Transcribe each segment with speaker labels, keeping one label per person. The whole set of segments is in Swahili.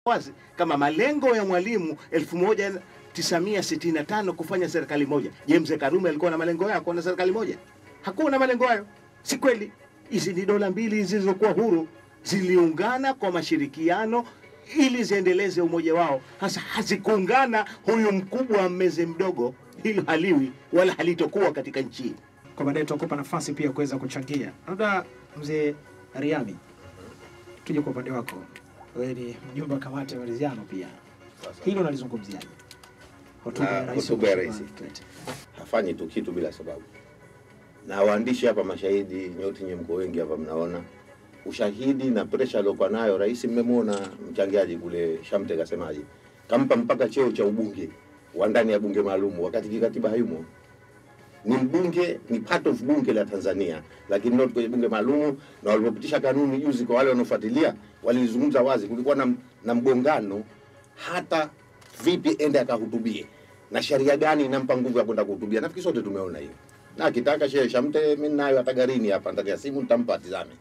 Speaker 1: wazi kama malengo ya Mwalimu 1965 kufanya serikali moja. Je, mzee Karume alikuwa na malengo hayo kuwa na serikali moja? Hakuwa na malengo hayo, si kweli. Hizi ni dola mbili zilizokuwa huru, ziliungana kwa mashirikiano ili ziendeleze umoja wao. Hasa hazikuungana, huyu mkubwa mmeze mdogo, hilo haliwi wala halitokuwa katika nchi hii.
Speaker 2: Kwa baadaye tutakupa nafasi pia kuweza kuchangia. Labda mzee Riami, tuje kwa upande wako. Wewe ni mjumbe wa kamati ya maridhiano pia, hilo nalizungumziaje? Hotuba ya
Speaker 3: Na
Speaker 2: rais
Speaker 3: hotuba ya
Speaker 2: Mheshimiwa
Speaker 3: rais.
Speaker 2: Kikwete.
Speaker 3: hafanyi tu kitu bila sababu. Na waandishi hapa mashahidi, nyote nye mko wengi hapa, mnaona ushahidi na presha aliokuwa nayo rais. Mmemwona mchangiaji kule Shamte kasemaje, kampa mpaka cheo cha ubunge wa ndani ya bunge maalum, wakati kikatiba hayumo. Ni mbunge, ni part of bunge la Tanzania, lakini not kwenye bunge maalum. Na walipopitisha kanuni juzi, kwa wale wanaofuatilia, walizungumza wazi, kulikuwa na, na mgongano hata vipi ende akahutubie na sheria gani inampa nguvu ya kwenda kuhutubia. Nafikiri sote tumeona hiyo, na akitaka shehe Shamte, mimi nayo hata garini hapa ndani ya simu nitampa atizame.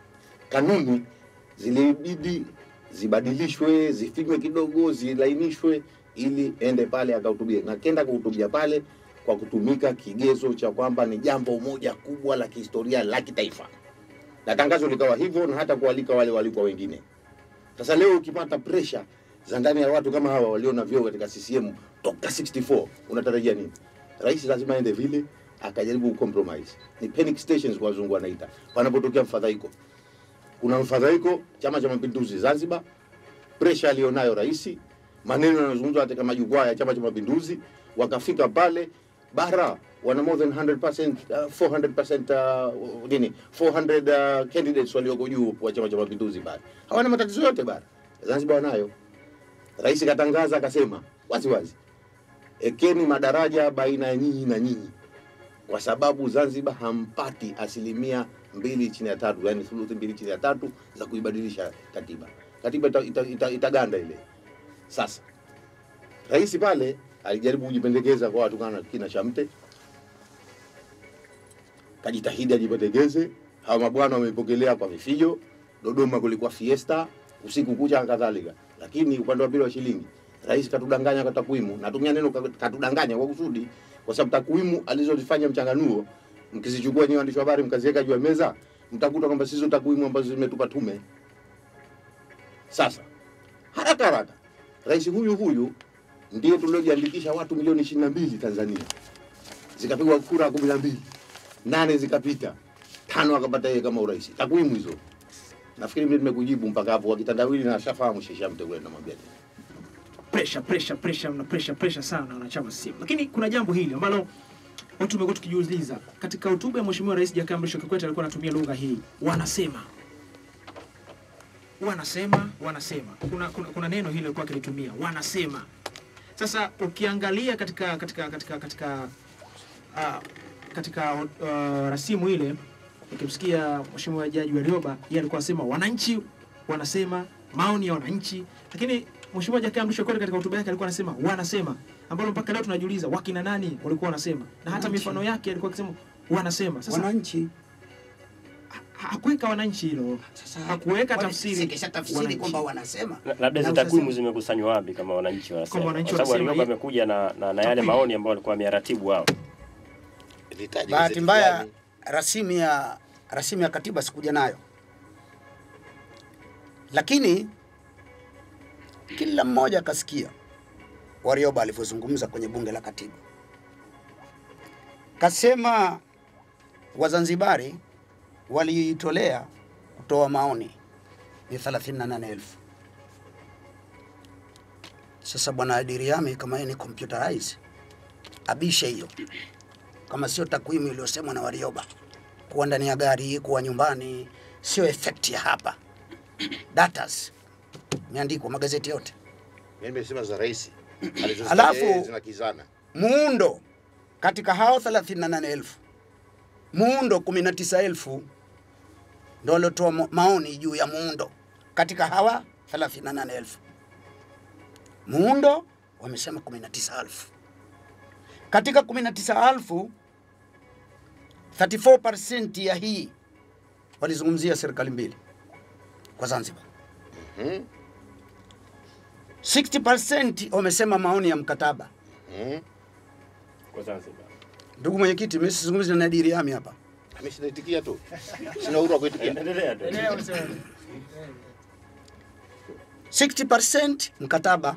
Speaker 3: Kanuni zilibidi zibadilishwe, zifinywe kidogo, zilainishwe ili ende pale akahutubie, na kenda kuhutubia pale kwa kutumika kigezo cha kwamba ni jambo moja kubwa la kihistoria la kitaifa, na tangazo likawa hivyo, na hata kualika wale walikuwa wengine. Sasa leo ukipata pressure za ndani ya watu kama hawa walio na vyeo katika CCM toka 64 unatarajia nini? Rais lazima aende vile akajaribu kucompromise. Ni panic stations kwa wazungu wanaita, panapotokea mfadhaiko. Kuna mfadhaiko, Chama cha Mapinduzi Zanzibar, pressure aliyonayo rais, maneno yanayozungumzwa katika majukwaa ya Chama cha Mapinduzi, wakafika pale bara wana more than 100% uh, 400% uh, nini 400 uh, candidates walioko juu wa Chama cha Mapinduzi pale, hawana matatizo yote bara. Zanzibar wanayo. Rais katangaza akasema wazi wazi, ekeni madaraja baina ya nyinyi na nyinyi, kwa sababu Zanzibar hampati asilimia mbili chini ya tatu, yani thuluthi mbili chini ya tatu za kuibadilisha katiba. Katiba ita, ita, ita, itaganda ile. Sasa rais pale alijaribu kujipendekeza kwa watu kana kina Shamte, kajitahidi ajipendekeze. Hawa mabwana wamepokelea kwa vifijo. Dodoma kulikuwa fiesta usiku kucha na kadhalika, lakini upande wa pili wa shilingi rais katudanganya kwa takwimu. Natumia neno katudanganya kwa kusudi, kwa sababu takwimu alizozifanya mchanganuo, mkizichukua nyinyi waandishi wa habari mkaziweka juu ya meza, mtakuta kwamba sizo takwimu ambazo zimetupa tume. Sasa haraka haraka, rais huyu huyu ndiye tuliojiandikisha watu milioni ishirini na mbili Tanzania, zikapigwa kura kumi na mbili nane zikapita, tano akapata yeye kama urais. Takwimu hizo nafikiri mimi nimekujibu mpaka hapo, wakitandawili na shafahamu shisha mtegule namwambia nini.
Speaker 2: pressure pressure pressure na pressure pressure sana wanachama CCM. Lakini kuna jambo hili ambalo watu tumekuwa tukijiuliza. Katika hotuba ya Mheshimiwa Rais Jakaya Mrisho Kikwete alikuwa anatumia lugha hii, wanasema wanasema wanasema, kuna, kuna, kuna neno hili alikuwa akilitumia wanasema. Sasa ukiangalia katika katika katika katika uh, katika uh, rasimu ile ukimsikia Mheshimiwa Jaji Warioba yeye alikuwa anasema wananchi wanasema maoni ya wananchi, lakini Mheshimiwa Jakaya Mrisho Kikwete katika hotuba yake alikuwa anasema wanasema, ambalo mpaka leo tunajiuliza wakina nani walikuwa wanasema, na hata
Speaker 4: Wananchi.
Speaker 2: mifano yake alikuwa akisema wanasema. Sasa
Speaker 4: wananchi
Speaker 2: ha- hakuweka wananchi hilo,
Speaker 4: sasa
Speaker 2: hakuweka
Speaker 4: kwani
Speaker 2: tafsiri
Speaker 4: sikisha tafsiri
Speaker 2: wananchi.
Speaker 4: kwamba wanasema
Speaker 5: La- labda hizo
Speaker 4: Na
Speaker 5: takwimu
Speaker 4: usasema-
Speaker 5: zimekusanywa wapi kama wananchi wanasema?
Speaker 2: Kama
Speaker 5: Kwa
Speaker 2: wananchi
Speaker 5: sababu
Speaker 2: wanasema,
Speaker 5: Warioba
Speaker 2: ye-
Speaker 5: amekuja na, na, na yale
Speaker 2: Takwimu.
Speaker 5: maoni ambayo walikuwa wameratibu wao.
Speaker 3: Litaje
Speaker 4: bahati
Speaker 3: gazeti
Speaker 4: mbaya
Speaker 3: gani?
Speaker 4: rasimu ya rasimu ya katiba sikuja nayo, lakini kila mmoja akasikia Warioba alivyozungumza kwenye bunge la katiba, kasema Wazanzibari waliitolea kutoa maoni ni 38,000. Sasa bwana Adiriami, kama yeye ni computerize, abishe hiyo kama sio takwimu iliyosemwa na Warioba kuwa ndani ya gari, kuwa nyumbani, sio effect ya hapa. Datas imeandikwa magazeti yote.
Speaker 3: Mimi nimesema za rais alizozitaja
Speaker 4: Alafu-
Speaker 3: yeye zinakizana.
Speaker 4: Muundo katika hao 38,000 muundo 19,000 ndio waliotoa ma- maoni juu ya muundo katika hawa 38,000 muundo wamesema 19,000 katika 19,000 34% ya hii walizungumzia serikali mbili kwa Zanzibar.
Speaker 3: Mhm.
Speaker 4: 60% wamesema maoni ya mkataba.
Speaker 3: Mm.
Speaker 5: Kwa Zanzibar.
Speaker 4: Ndugu mwenyekiti, mimi sizungumzi na Nadir Yami hapa.
Speaker 3: Mimi sinaitikia tu. Sina uhuru wa kuitikia.
Speaker 5: Endelea tu.
Speaker 4: 60% mkataba.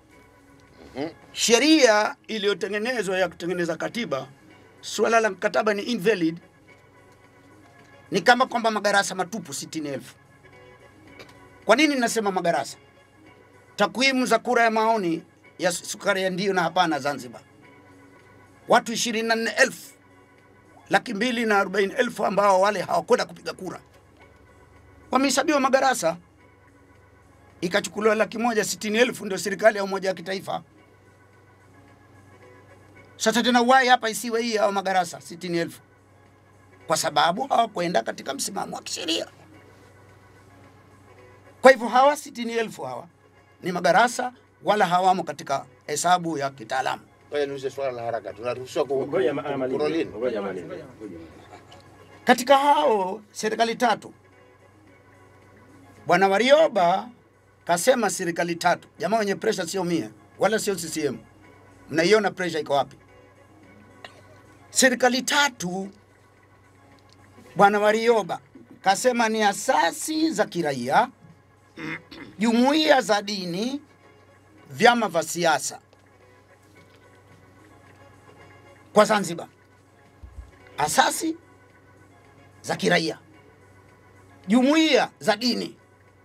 Speaker 4: Sheria iliyotengenezwa ya kutengeneza katiba, suala la mkataba ni invalid, ni kama kwamba madarasa matupu 60,000. Kwa nini nasema madarasa? Takwimu za kura ya maoni ya sukari ya ndio na hapana Zanzibar, watu 24,000 laki mbili na arobaini elfu ambao wale hawakwenda kupiga kura wamehesabiwa madarasa ikachukuliwa laki moja sitini elfu ndio serikali ya umoja wa kitaifa. Sasa tena wai hapa isiwe hii hao madarasa sitini elfu kwa sababu hawakwenda katika msimamo wa kisheria. Kwa hivyo hawa sitini elfu hawa ni madarasa wala hawamo katika hesabu ya kitaalamu.
Speaker 3: Ngoja niulize swala la haraka. Tunaruhusiwa ku
Speaker 5: Ngoja ma-
Speaker 3: ku-
Speaker 5: amalize.
Speaker 3: kurolini?
Speaker 5: Ngoja amalize.
Speaker 4: Katika hao serikali tatu, Bwana Warioba kasema serikali tatu. Jamaa wenye presha sio mie wala sio CCM. Mnaiona presha iko wapi? Serikali tatu, Bwana Warioba kasema ni asasi za kiraia, jumuiya za dini, vyama vya siasa kwa Zanzibar, asasi za kiraia, jumuiya za dini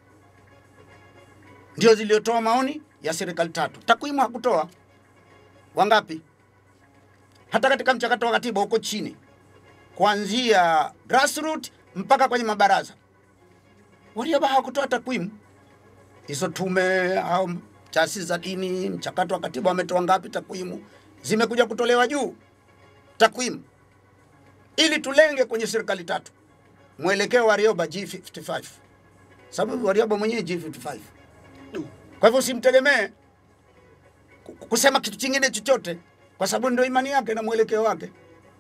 Speaker 4: ndio ziliotoa maoni ya serikali tatu. Takwimu hakutoa wangapi, hata katika mchakato wa katiba huko chini, kuanzia grassroots mpaka kwenye mabaraza. Warioba hawakutoa takwimu hizo. Tume au taasisi za dini, mchakato wa katiba wametoa ngapi takwimu? Zimekuja kutolewa juu takwimu, ili tulenge kwenye serikali tatu mwelekeo wa Warioba G55, sababu Warioba mwenyewe G55. Kwa hivyo usimtegemee ku- kusema kitu chingine chochote, kwa sababu ndio imani yake na mwelekeo wake.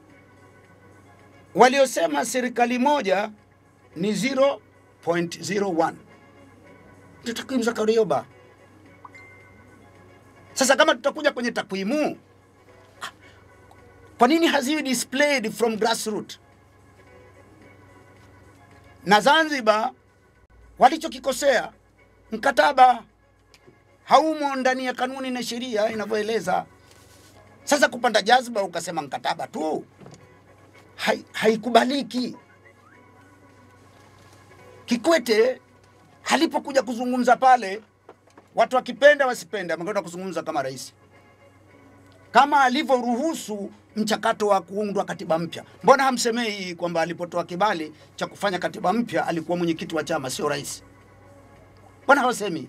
Speaker 4: Waliosema serikali moja ni 0.01 ndio takwimu za Warioba. Sasa kama tutakuja kwenye takwimu, kwa nini haziwi displayed from grassroots? na Zanzibar walichokikosea mkataba haumo ndani ya kanuni na sheria inavyoeleza. Sasa kupanda jazba ukasema mkataba tu hai- haikubaliki. Kikwete alipokuja kuzungumza pale, watu wakipenda wasipenda, amekwenda kuzungumza kama rais kama alivyoruhusu mchakato wa kuundwa katiba mpya. Mbona hamsemei kwamba alipotoa kibali cha kufanya katiba mpya alikuwa mwenyekiti wa chama, sio rais? Mbona hawasemi?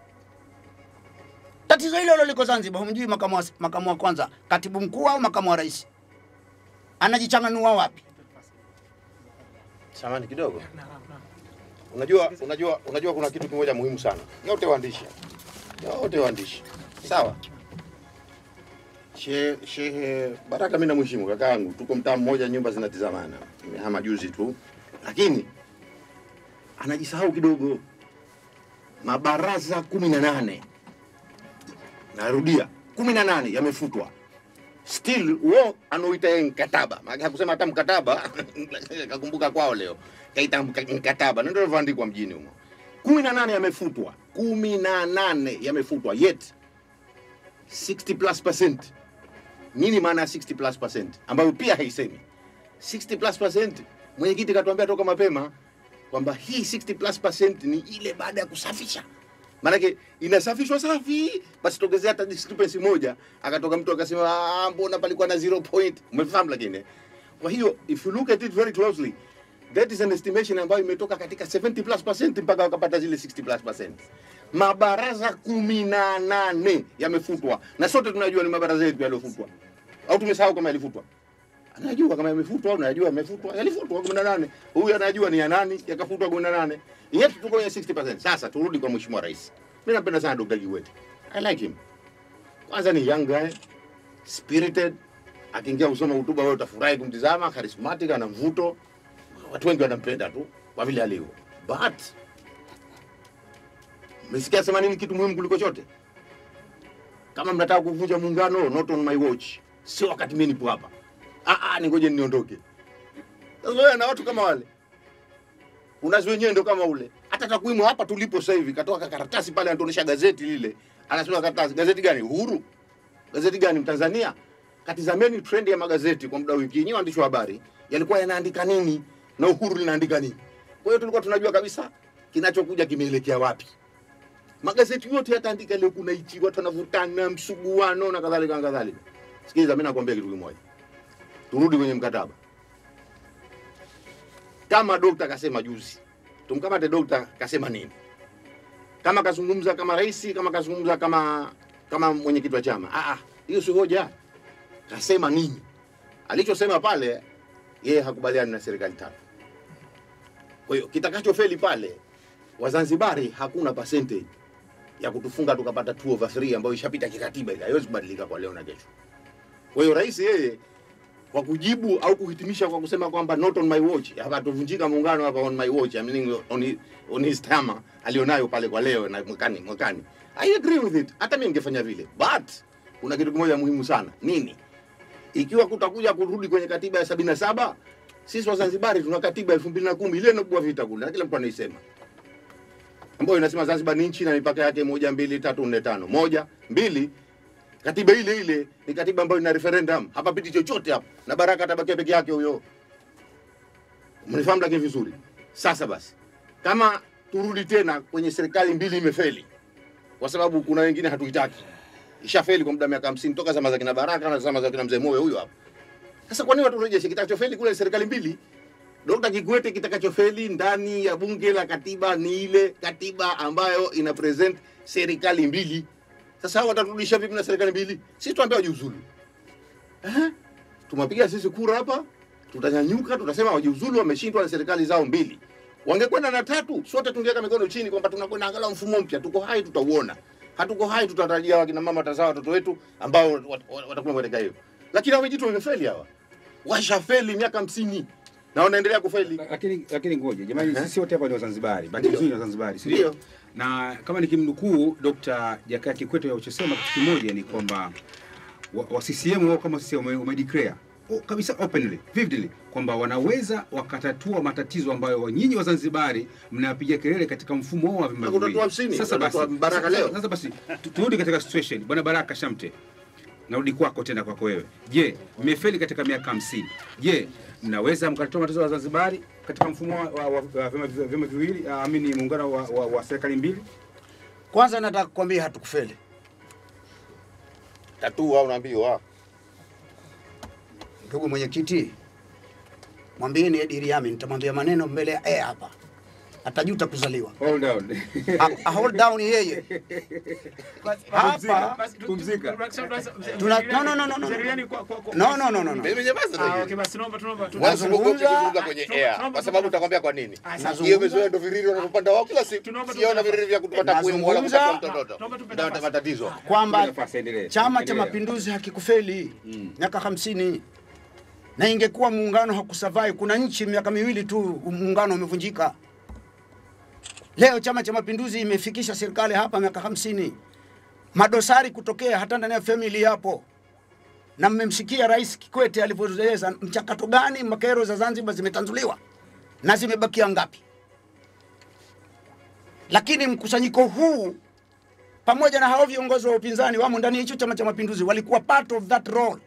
Speaker 4: Tatizo hilo hilo liko Zanzibar. Humjui makamu wa, makamu wa kwanza, katibu mkuu au makamu wa rais, anajichanganua wapi?
Speaker 3: Samani kidogo. Unajua, unajua, unajua kuna kitu kimoja muhimu sana. Nyote waandishi, nyote waandishi, sawa. Shehe Shehe Baraka, mimi namheshimu kaka yangu, tuko mtaa mmoja, nyumba zinatizamana, nimehama juzi tu, lakini anajisahau kidogo. Mabaraza kumi na nane narudia, kumi na nane yamefutwa still wo anaoita yeye mkataba, maana hakusema hata mkataba kakumbuka kwao leo kaita mka- mkataba, na ndio ilivyoandikwa mjini humo. kumi na nane yamefutwa, kumi na nane yamefutwa, yet 60 plus percent. Nini maana ya 60 plus percent ambayo pia haisemi 60 plus percent? Mwenyekiti katuambia toka mapema kwamba hii 60 plus percent ni ile baada ya kusafisha maanake inasafishwa safi, basi togezea hata discrepancy moja, akatoka mtu akasema "Ah, mbona palikuwa na zero point. Umefahamu? Lakini eh? kwa hiyo if you look at it very closely that is an estimation ambayo imetoka katika 70 plus percent mpaka wakapata zile 60 plus percent. Mabaraza kumi na nane yamefutwa, na sote tunajua ni mabaraza yetu yaliyofutwa, au tumesahau kama yalifutwa? Anajua kama yamefutwa au anajua yamefutwa, yalifutwa kumi na nane. Huyu anajua ni ya nani, yakafutwa kumi na nane. Yetu tuko kwenye 60%. Sasa turudi kwa Mheshimiwa Rais. Mimi napenda sana Dr. Kikwete. I like him. Kwanza ni young guy, spirited, akiingia kusoma hotuba wewe utafurahi kumtizama, charismatic, ana mvuto. Watu wengi wanampenda tu kwa vile alivyo. But Umesikia sema nini kitu muhimu kuliko chote? kama mnataka kuvunja muungano, not on my watch, sio wakati mimi nipo hapa. Ah, ah, ningoje niondoke. Sasa wewe na watu kama wale unazi wenyewe ndio kama ule. Hata takwimu hapa tulipo sasa hivi, katoa karatasi pale, anatuonyesha gazeti lile, anasema karatasi, gazeti gani? Uhuru, gazeti gani? Mtanzania. Katizameni trend ya magazeti kwa muda wa wiki yenyewe, waandishi wa habari yalikuwa yanaandika nini na Uhuru linaandika nini. Kwa hiyo tulikuwa tunajua kabisa kinachokuja kimeelekea wapi. Magazeti yote yataandika leo kuna hichi, watu wanavutana, msuguano na kadhalika na kadhalika. Sikiliza, mimi nakwambia kitu kimoja, turudi kwenye mkataba. Kama dokta kasema juzi, tumkamate dokta kasema nini? Kama kazungumza kama rais, kama kazungumza kama kama mwenyekiti wa chama, ah, ah, hiyo si hoja. Kasema nini? Alichosema pale, yeye hakubaliani na serikali tatu. Kwa hiyo kitakachofeli pale, Wazanzibari hakuna percentage ya kutufunga tukapata 2 over 3 ambayo ishapita kikatiba, ile haiwezi kubadilika kwa leo na kesho. Kwa hiyo rais yeye kwa kujibu au kuhitimisha kwa kusema kwamba not on my watch, hapa tuvunjika muungano hapa on my watch, I mean on his, on his term alionayo pale kwa leo na mwakani mwakani. I agree with it. Hata mimi ningefanya vile. But kuna kitu kimoja muhimu sana. Nini? Ikiwa kutakuja kurudi kwenye katiba ya sabini na saba sisi Wazanzibari tuna katiba elfu mbili na kumi ile inobua vita kule na kila mtu anaisema ambayo inasema Zanzibar ni nchi na mipaka yake moja mbili tatu nne tano. Moja mbili, katiba ile ile ni katiba ambayo ina referendum, hapapiti chochote hapo, na Baraka atabakia peke yake huyo. Mnifahamu lakini vizuri. Sasa basi, kama turudi tena kwenye serikali mbili imefeli, kwa sababu kuna wengine hatuitaki, ishafeli kwa muda wa miaka hamsini toka zama za kina Baraka na zama za kina mzee Moyo huyo hapo. Sasa kwa nini watu rejeshe kitachofeli kule serikali mbili? Dr. Kikwete kitakachofeli ndani ya bunge la katiba ni ile katiba ambayo ina present serikali mbili. Sasa hao wataturudisha vipi na serikali mbili? Sisi tuambie wajiuzulu. Eh? Tumepiga sisi kura hapa, tutanyanyuka, tutasema wajiuzulu, wameshindwa na serikali zao mbili. Wangekwenda na tatu, sote tungeweka mikono chini kwamba tunakwenda angalau mfumo mpya. Tuko hai, tutauona. Hatuko hai, tutatarajia wakina mama watazaa watoto wetu ambao wat- wat- watakuwa katika hiyo. Lakini hao vijitu wamefeli hawa. Washafeli miaka hamsini na wanaendelea kufeli.
Speaker 6: lakini lakini ngoja jamani,
Speaker 3: Ehe.
Speaker 6: sisi wote hapa ni Wazanzibari, bahati
Speaker 3: Ndio.
Speaker 6: nzuri ni Wazanzibari, si
Speaker 3: Ndio.
Speaker 6: ndio? Na kama nikimnukuu Dr. Jakaya Kikwete alichosema kitu kimoja ni kwamba wa, wa CCM wao kama CCM wame- wamedeclare o- kabisa openly vividly kwamba wanaweza wakatatua matatizo ambayo nyinyi Wazanzibari mnapiga kelele katika mfumo wao wa vyama
Speaker 3: Na kutatua
Speaker 6: viwili.
Speaker 3: hamsini,
Speaker 6: Sasa basi,
Speaker 3: watatatua Baraka
Speaker 6: sasa-
Speaker 3: leo.
Speaker 6: sasa basi tu- turudi katika situation. Bwana Baraka Shamte, narudi kwako tena kwako wewe. Je, mmefeli katika miaka hamsini. Je, mnaweza mkatatua matatizo ya Wazanzibari katika mfumo wa, wa, wa, wa vyama vi- vyama viwili ah, amini muungano wa, wa, wa serikali mbili?
Speaker 4: Kwanza nataka kukwambia hatukufeli.
Speaker 3: Tatu au unaambiwa
Speaker 4: Ndugu mwenyekiti, mwambieni Edi Riami, nitamwambia maneno mbele ya eh hapa, atajuta kuzaliwa.
Speaker 6: Hold down.
Speaker 4: A, a hold down yeye hapa.
Speaker 2: Basi, tu-
Speaker 6: Pumzika.
Speaker 2: tu-
Speaker 4: Tuna- no, no, no, no, no.
Speaker 2: Mzee Riani, kwa- kwa- kwa-
Speaker 4: No, no, no, no, no.
Speaker 3: mimi nyamaza
Speaker 2: Ah,
Speaker 3: tu.
Speaker 2: okay, basi tunaomba tunaomba tu-
Speaker 3: Wala usiogope
Speaker 4: Nazungumza-
Speaker 3: kuzungumza kwenye
Speaker 2: tunaomba-
Speaker 3: air
Speaker 2: tunaomba-
Speaker 3: kwa sababu utakwambia kwa nini.
Speaker 2: Ah, sasa-
Speaker 3: Hiyo imezoea ndo viriri wanavyopanda wao kila siku.
Speaker 2: Tunaomba tu-
Speaker 3: Siona viriri vya kutupa takwimu wala
Speaker 4: Nazungumza-
Speaker 3: kupata mtoto.
Speaker 2: Tunaomba tupe
Speaker 3: Ndio
Speaker 2: nafasi.
Speaker 3: matatizo.
Speaker 4: kwamba
Speaker 6: Nafasi, endelee.
Speaker 4: Chama cha
Speaker 6: Endelea.
Speaker 4: Mapinduzi hakikufeli miaka hamsini na ingekuwa muungano hakusurvive. Kuna nchi miaka miwili tu muungano umevunjika. Leo Chama cha Mapinduzi imefikisha serikali hapa miaka hamsini, madosari kutokea hata ndani ya family yapo, na mmemsikia Rais Kikwete alivyoeleza mchakato gani makero za Zanzibar zimetanzuliwa na zimebakia ngapi. Lakini mkusanyiko huu pamoja na hao viongozi wa upinzani wamo ndani ya hicho Chama cha Mapinduzi, walikuwa part of that role.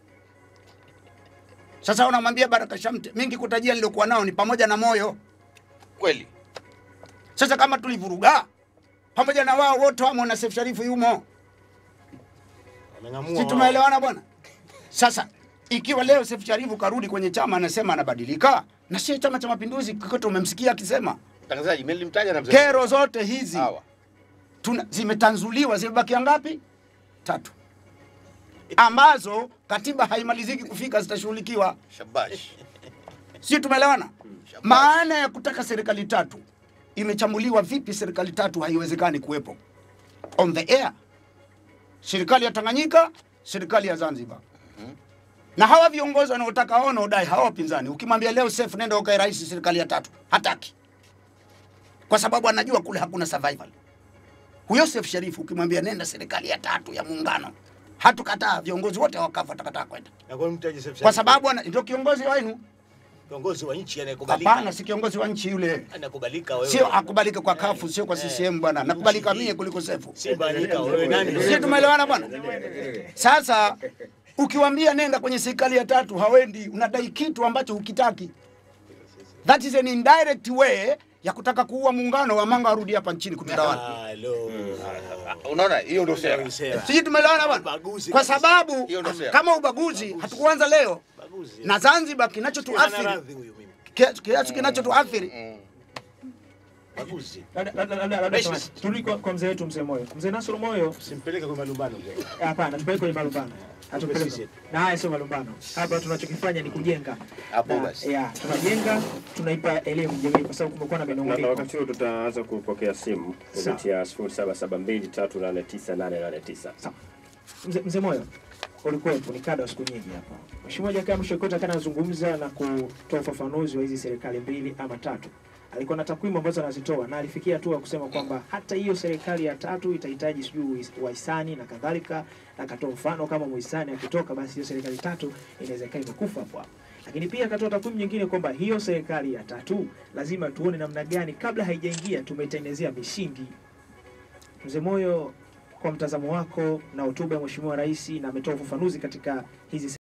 Speaker 4: Sasa unamwambia Baraka Shamte, mingi kutajia niliokuwa nao ni pamoja na moyo.
Speaker 3: Kweli.
Speaker 4: Sasa kama tulivuruga pamoja na wao wote wamo na Seif Sharifu yumo,
Speaker 1: Wameng'amua
Speaker 4: si
Speaker 1: wao.
Speaker 4: tumeelewana bwana? Sasa ikiwa leo Seif Sharifu karudi kwenye chama anasema anabadilika, na sio Chama cha Mapinduzi, Kikwete umemsikia akisema
Speaker 3: Mtangazaji, mimi nilimtaja na mzee.
Speaker 4: kero zote hizi
Speaker 3: Hawa.
Speaker 4: tuna, zimetanzuliwa zimebakia ngapi? Tatu, ambazo katiba haimaliziki kufika, zitashughulikiwa.
Speaker 3: Shabash.
Speaker 4: Sio, tumeelewana?
Speaker 3: Shabash.
Speaker 4: Maana ya kutaka serikali tatu imechambuliwa vipi? Serikali tatu haiwezekani kuwepo on the air, serikali ya Tanganyika, serikali ya Zanzibar na hawa viongozi wanaotaka wao wanaodai hawa wapinzani, ukimwambia leo Seif nenda ukae rais serikali ya tatu, hataki kwa sababu anajua kule hakuna survival. Huyo Seif Sharif ukimwambia nenda serikali ya tatu ya muungano, hatukataa, viongozi wote wakafu watakataa kwenda,
Speaker 1: Na kwa nini mtaji Seif
Speaker 4: kwa
Speaker 1: Sharif?
Speaker 4: sababu ana- ndio kiongozi wenu.
Speaker 1: kiongozi wa nchi anayekubalika.
Speaker 4: Hapana, si kiongozi wa nchi yule,
Speaker 1: Anakubalika wewe.
Speaker 4: sio akubalike kwa kafu, sio kwa
Speaker 1: Eh,
Speaker 4: CCM bwana,
Speaker 1: eh,
Speaker 4: nakubalika
Speaker 1: nchi hii.
Speaker 4: mie kuliko Sefu.
Speaker 1: Simba anyika wewe nani?
Speaker 4: Sisi tumeelewana bwana. Sasa ukiwambia nenda kwenye serikali ya tatu hawendi, unadai kitu ambacho hukitaki. That is an indirect way ya kutaka kuua muungano wa manga arudi hapa nchini kututawala.
Speaker 1: Halo.
Speaker 7: Unaona, hiyo ndio sera.
Speaker 1: Sera.
Speaker 4: Sisi tumeelewana bwana,
Speaker 1: Ubaguzi
Speaker 4: kwa
Speaker 1: kabisa.
Speaker 4: sababu
Speaker 7: Hiyo ndio sera.
Speaker 4: kama ubaguzi hatukuanza leo
Speaker 1: Ubaguzi.
Speaker 4: na Zanzibar,
Speaker 1: Hana
Speaker 4: kinachotuathiri
Speaker 1: radhi huyu mimi.
Speaker 4: kiasi kiasi kinachotuathiri
Speaker 1: Ubaguzi.
Speaker 2: Labda- labda- labda- labda samahani. turudi kwa, kwa mzee wetu mzee Moyo. Mzee Nasoro Moyo,
Speaker 1: Simpeleke kwa malumbano mzee.
Speaker 2: hapana, tupeleke kwenye malumbano. Hatupeleke.
Speaker 1: Sisi.
Speaker 2: Na haya sio malumbano. Hapa tunachokifanya ni kujenga.
Speaker 7: Hapo
Speaker 2: Na-
Speaker 7: basi.
Speaker 2: ya, tunajenga, tunaipa elimu jamii kwa sababu kumekuwa na
Speaker 5: Na na
Speaker 2: minong'oniko.
Speaker 5: wakati huo tutaanza kupokea simu
Speaker 2: Sawa.
Speaker 5: kupitia 0772389889.
Speaker 2: Sawa. Mzee mzee Moyo, ulikuwepo ni kada wa siku nyingi hapa. Mheshimiwa Jakaya Mrisho Kikwete kana anazungumza na kutoa ufafanuzi wa hizi serikali mbili ama tatu. Alikuwa na takwimu ambazo anazitoa na alifikia hatua ya kusema kwamba hata hiyo serikali ya tatu itahitaji sijui wahisani na kadhalika, na akatoa mfano kama muhisani akitoka, basi hiyo serikali tatu inaweza ikawa imekufa hapo hapo. Lakini pia akatoa takwimu nyingine kwamba hiyo serikali ya tatu lazima tuone namna gani kabla haijaingia tumeitengenezea misingi. Mzee Moyo, kwa mtazamo wako na hotuba ya Mheshimiwa Rais na ametoa ufafanuzi katika hizi